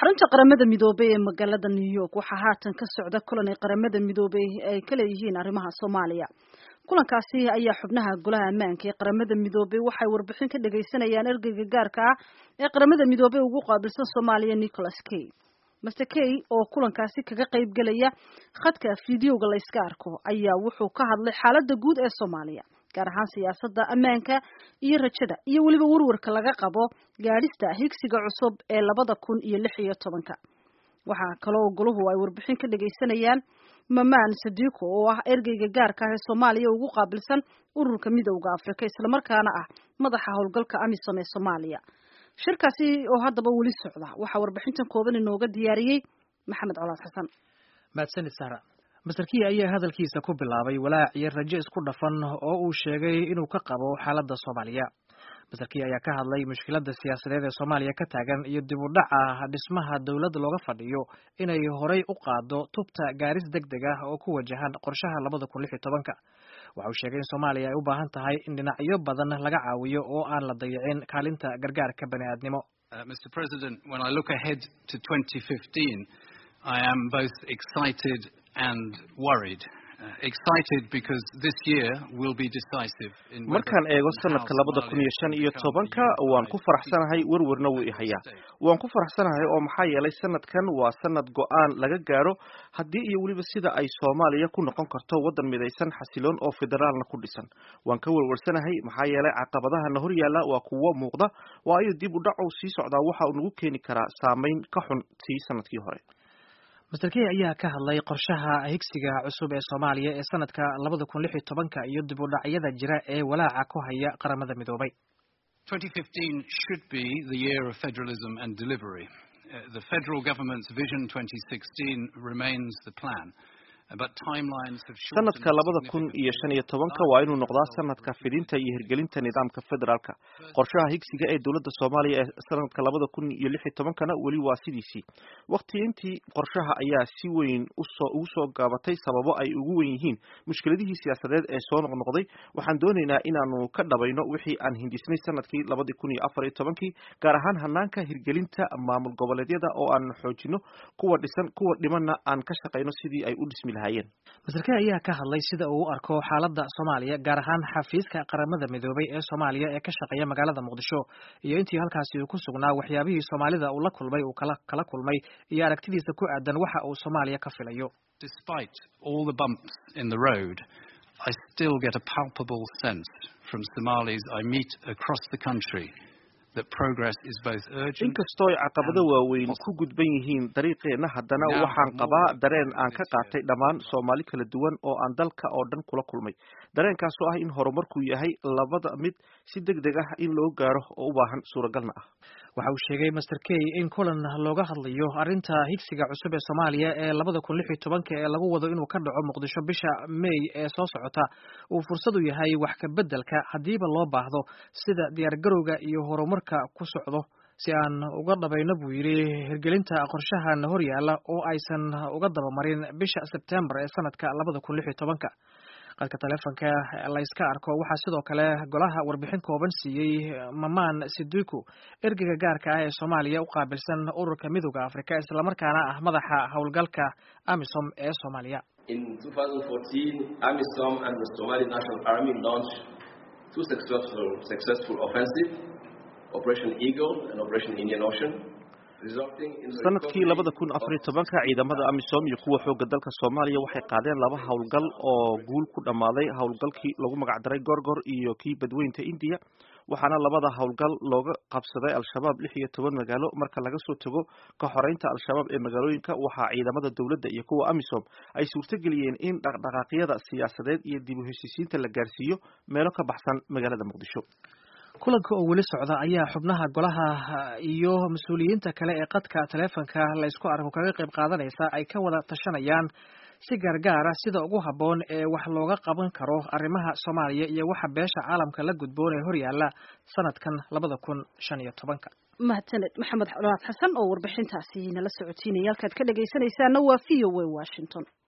xarunta qaramada midoobey ee magaalada new york waxaa haatan ka socda kulan ay qaramada midoobey ay ka leeyihiin arrimaha soomaaliya kulankaasi ayaa xubnaha golaha ammaanka ee qaramada midoobey waxay warbixin ka dhagaysanayaan ergeyga gaarka ah ee qaramada midoobey ugu qaabilsan soomaaliya nicholas kay master kay oo kulankaasi kaga qayb gelaya khadka fideoga la yska arko ayaa wuxuu ka hadlay xaaladda guud ee soomaaliya gaar ahaan siyaasadda ammaanka iyo rajada iyo weliba warwarka laga qabo gaadhista higsiga cusub ee labada kun iyo lix iyo tobanka waxaa kaloo goluhu ay warbixin ka dhagaysanayaan mamaan sadiiko oo ah ergeyga gaarka ah ee soomaaliya ugu qaabilsan ururka midowda afrika islamarkaana ah madaxa howlgalka amisom ee soomaaliya shirkaasi oo haddaba weli socda waxaa warbixintan kooban inooga diyaariyey maxamed colaad xasan mahadsanid sara master key ayaa hadalkiisa ku bilaabay walaac iyo rajo isku dhafan oo uu sheegay inuu ka qabo xaaladda soomaaliya master key ayaa ka hadlay mushkiladda siyaasadeed ee soomaaliya ka taagan iyo dib u dhaca dhismaha dowladda looga fadhiyo inay horay u qaado tubta gaaris deg deg ah oo ku wajahan qorshaha labada kun lix iyo tobanka waxa uu sheegay in soomaaliya ay u baahan tahay in dhinacyo badan laga caawiyo oo aan la dayicin kaalinta gargaarka bani aadnimo mr president when i look ahead to 2015 i am both excited and worried markaan eego sanadka labada kun iyo shan iyo tobanka waan ku faraxsanahay werwerna wuu ihayaa waan ku faraxsanahay oo maxaa yeelay sanadkan waa sanad go-aan laga gaadho haddii iyo weliba sida ay soomaaliya ku noqon karto waddan midaysan xasiloon oo federaalna ku dhisan waan ka werwersanahay maxaa yeelay caqabadahana hor yaalla waa kuwo muuqda waayo dib u dhacow sii socdaa waxa uu nagu keeni karaa saameyn ka xun tii sanadkii hore master key ayaa ka hadlay qorshaha higsiga cusub ee soomaaliya ee sanadka labada kun lix iyo tobanka iyo dib u dhacyada jira ee walaaca ku haya qaramada midoobay should be the year of federalism and delivery. Uh, the federal government's vision 2016 remains the plan. sanadka labada kun iyo shan iyo tobanka waa inuu noqdaa sanadka fidinta iyo hirgelinta nidaamka federaalka qorshaha higsiga ee dowladda soomaaliya ee sanadka labada kun iyo lix iyo tobankana weli waa sidiisii waqtiintii qorshaha ayaa si weyn usoo ugu soo gaabatay sababo ay ugu wen yihiin mushkiladihii siyaasadeed ee soo noqnoqday waxaan doonaynaa inaanu ka dhabayno wixii aan hindisnay sanadkii labadii kun iyo afar iyo tobankii gaar ahaan hanaanka hirgelinta maamul goboleedyada oo aan xoojino kuwa dhisan kuwa dhimanna aan ka shaqayno sidii ay u dhismi master key ayaa ka hadlay sida uu u arko xaaladda soomaaliya gaar ahaan xafiiska qaramada midoobay ee soomaaliya ee ka shaqeeya magaalada muqdisho iyo intii halkaasi uu ku sugnaa waxyaabihii soomaalida uu la kulmay uu kala kala kulmay iyo aragtidiisa ku aadan waxa uu soomaaliya ka filayo despite all the bumps in the road i still get a palpable sense from somalis i meet across the country inkastoo ay caqabado waaweyn ku gudban yihiin dariiqeenna haddana waxaan qabaa dareen aan ka qaatay dhammaan soomaali kala duwan oo aan dalka oo dhan kula kulmay dareenkaasoo ah in horumarku yahay labada mid si deg deg ah in loo gaaro oo u baahan suuragalna ah waxa uu sheegay master key in kulan looga hadlayo arrinta higsiga cusub ee soomaaliya ee labada kun lix iyo tobanka ee lagu wado inuu ka dhaco muqdisho bisha may ee soo socota uu fursad u yahay wax ka beddelka haddiiba loo baahdo sida diyaargarowga iyo horumarka ku socdo si aan uga dhabayno buu yidhi hirgelinta qorshahan hor yaalla oo aysan uga dabamarin bisha sebtembar ee sanadka labada kun lix iyo tobanka qadka taleefonka la yska arko waxaa sidoo kale golaha warbixin kooban siiyey mamaan sidiku ergeyga gaarka ah ee soomaaliya u qaabilsan ururka midowda afrika islamarkaana ah madaxa howlgalka amisom ee soomaaliya In 2014, AMISOM and the Somali National Army launched two successful, successful offensives, Operation Eagle and Operation Indian Ocean. sanadkii labada kun afariyo tobanka ciidamada amisom iyo kuwa xooga dalka soomaaliya waxay qaadeen laba howlgal oo guul ku dhammaaday howlgalkii lagu magacdaray gorgor iyo kii badweynta indiya waxaana labada howlgal looga qabsaday al-shabaab lix iyo toban magaalo marka laga soo tago ka xoreynta al-shabaab ee magaalooyinka waxaa ciidamada dowladda iyo kuwa amisom ay suurtageliyeen in dhaqdhaqaaqyada siyaasadeed iyo dib u heshiisiinta la gaarsiiyo meelo ka baxsan magaalada muqdisho kulanka oo weli socda ayaa xubnaha golaha iyo mas-uuliyiinta kale ee qadka taleefonka la ysku arko kaga qayb qaadanaysa ay ka wada tashanayaan si gaargaara sida ugu habboon ee wax looga qaban karo arrimaha soomaaliya iyo waxa beesha caalamka la gudboon ee horyaalla sanadkan labada kun shan iyo tobanka mahadsaned maxamed colaad xasan oo warbixintaasi nala socotiinaya halkaad ka dhegaysanaysaana waa v o a washington